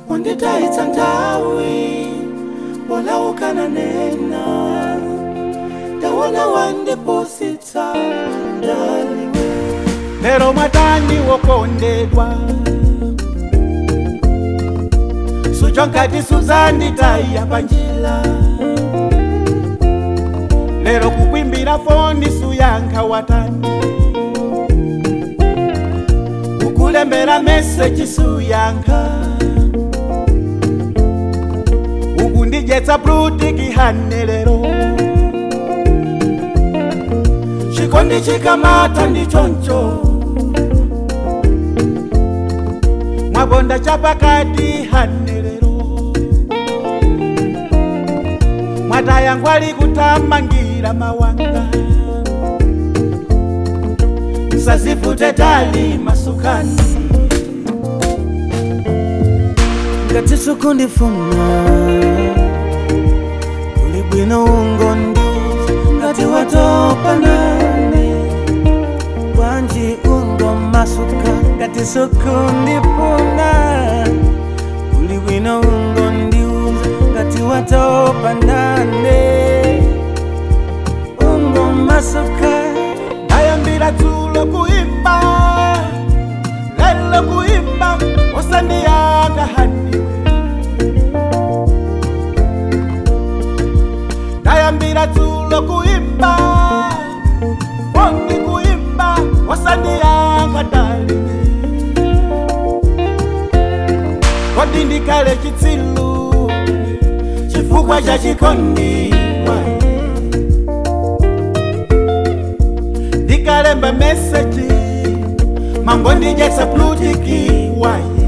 wanditaitsa nthawi polaukana nena tawona wandipusitsa ndaliwe lero mwatani wokondedwa sucho nkati suzanditaya panjila lero kukwimbira foni suyankha watani kukulembera meseji suyankha ukundijetsa brutikihane lero chikondi chikamata ndichoncho mwabonda chapakati hane lero mwataya ngwali kutamangira mawanga msazivute tali masukani ngati sukundifuna kuli bwino ungondiuza ngati watopa nane bwanji ungomasuka ngati sukundifuna kuli bwino ungondiuza ngati watopa nane ungomasuka ndayambira dzulo kuimba lelo kuimba usandiyanga haniwe ndayambira dzulo kuimba foni kuimba usandiyanga daliwe kodi ndikale chitsilu chifukwa cha chikondi wae ndikalemba meseji mambo ndijetsa plutiki waye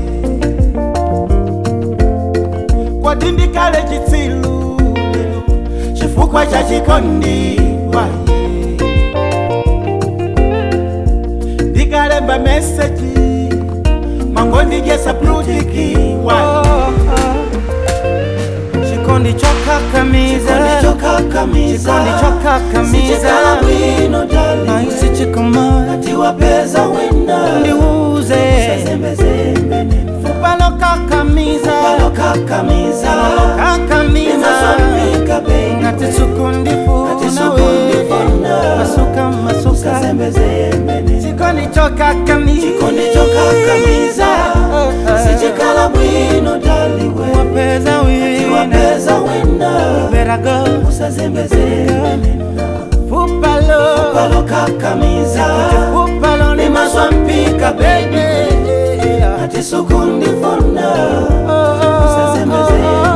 kwati ndikale chitsilu chifukwa cha chikondi waye ndikalemba meseji mambo ndijetsa plutiki waye chikondi chokakamiza chokakamiza chikondi chokakamiza sichikala bwino dali naisi chikomana tiwapeza wina ndiuze sezembezembe nimfa palokakamiza palokakamiza kakamiza imaswapika bei ngati sukundifuna Ngatisukundifuna. masuka masuka sezembezembe nimfa chikondi chokakamiza chikondi chokakamiza sichikala bwino daliwe wapeza wina tiwapeza wina berago usazembezembe nimfa fupalo palokakamiza fupalo ni imaswampika baby ati sukundifuna usazembezembe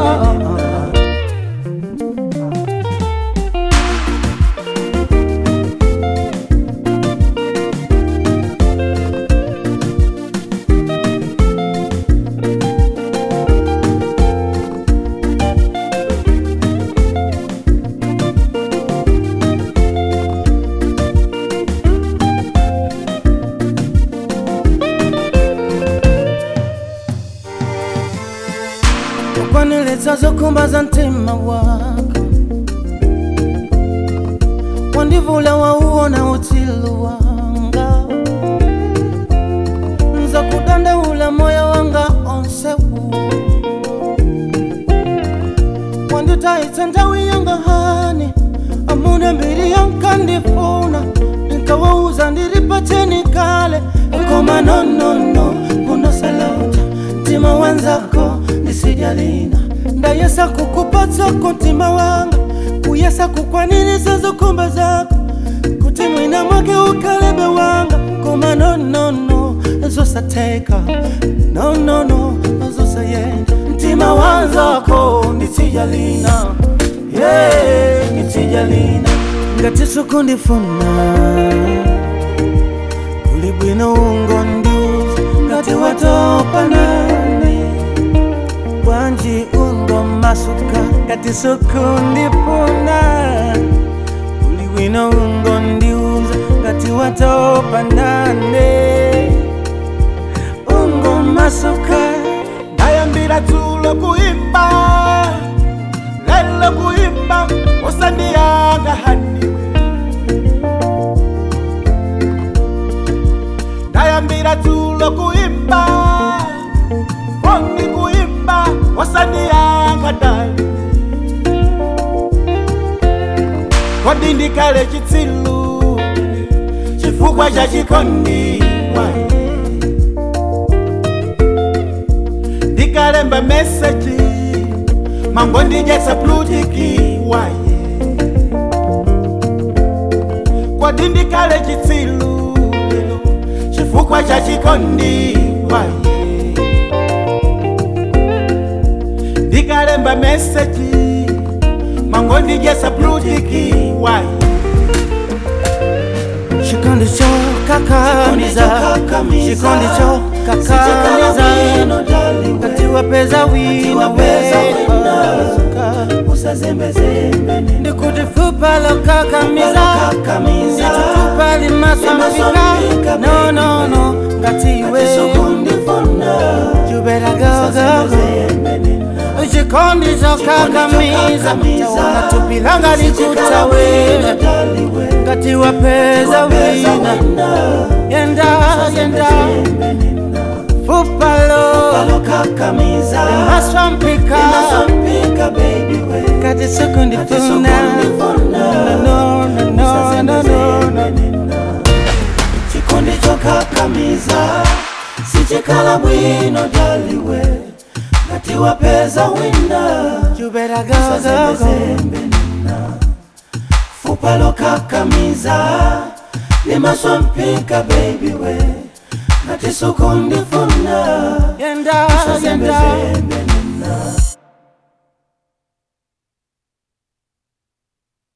ukwanilitsa zokhumbaza mtima wako wandivula wauona utsilu wanga nza kudandaula moyo wanga onsewu wanditaitsa nthawi yanga hani amuna mbiri yankandifuna nikawauza ndilipateni kale koma nonono kunosalauta mtima wanzako ndisijalina ndayesa kukupatsako mtima wanga kuyesa kukwanilisa zokhumba zako kuti mwina mwake ukalebe wanga koma nonono zosatheka nonono zosayenda mtima wanzako ndisijalina yeah, ndisijalina ngati sukundifuna kuli bwino ungondiuza ngati watopa nane bwanji ungomasuka ngati sukundifuna kuli bwino ungondiuza ngati watopa nane ungomasuka ndayambira dzulo kuimba lelo kuimba usandiyanga haniwe ndayambira dzulo kuimba foni kuimba kodi ndikale chitsilu chifukwa cha chikondi waye ndikalemba meseji mango ndijetsa plutiki waye kodi ndikale chitsilu lelo chifukwa cha chikondi waye ndikalemba meseji mango ndijetsa plutiki waye chikondi cho kakamiza chikondi cho kakamiza kati wapeza wina usazembezembe ndikuti fupa lo kakamiza kakamiza nditutupa limaswambika no no no ngati iwe sukundifuna you better go go go chikondi cho kakamiza taona tupilanga likutawe ngati wapeza wina yenda yenda fupalo kakamiza maswampika Masompika baby we kati sekundifuna no no no no no no no chikondi chokakamiza sichikala bwino daliwe ngati wapeza wina you better go go go sazembezembe nina fupa lokakamiza limaswampika baby we ngati sukundifuna yenda yenda sazembezembe nina